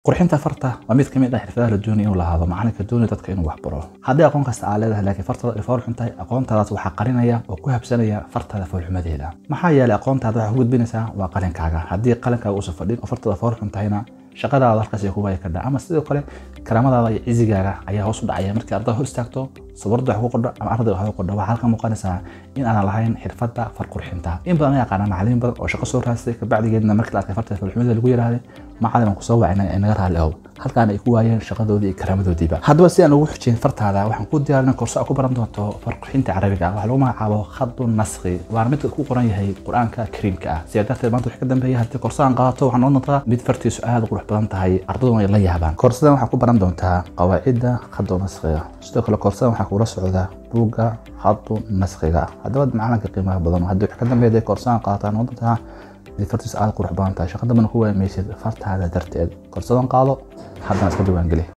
qurxinta farta waa mid ka mid ah xirfadaha la doonaya inuu lahaado macalinka doonaya dadka inuu wax baro haddii aqoon kasta aa leedahay laakiin fartada ay fool xun tahay aqoontadaas waxaa qarinaya oo ku habsanaya fartaada foolxumadeeda maxaa yeelay aqoontaada waxaa ku gudbinaysaa waa qalinkaaga haddii qalinkaaga uusan fadhin oo fartada fool xun tahayna shaqadaada halkaas ay ku waayi kardhaa ama sidoo kale karaamadaada iyo cizigaaga ayaa hoos u dhacaya markii ardada hor istaagto sabarda wax ku qordho ama ardayda wax ku qordho waxaa halka muuqanaysaa in aanan lahayn xirfadda far qurxinta in badan ayaa yaqaana macallimiin badan oo shaqo soo raastay kabacdigeedna markii la arkay farta foolxumada lagu yiraahday macallin aan kusoo wacina ee naga raalli ow halkaan ay ku waayeen shaqadoodii iyo karaamadoodiiba haddaba si aan ugu xujin fartaada waxaan ku diyaarinay korso aad ku baran doonto far qurxinta carabiga waxaa lagu magacaabo khadu naskhi waana midka ku qoran yahay qur-aanka kariimka ah sidaa darteed maanta wixii ka dambeeya haddii korso aan qaato waxaan noqon doontaa mid fartiisu aad u qurux badan tahay ardaduna ay la yaabaan korsadan waxaa ku baran doontaa qawaacidda khadu naskhiga sidoo kale korsadan waxaa kula socda buugga khadu naskhiga haddaba macalinka qiimaha badan haddii wixii ka dambeeya korso aan qaataan noqon doontaa mid fartiisu aad qurux badan tahay shaqa dambana ku waayamaysid fartaada darteed korsadan qaado haddana iska diiwaangeli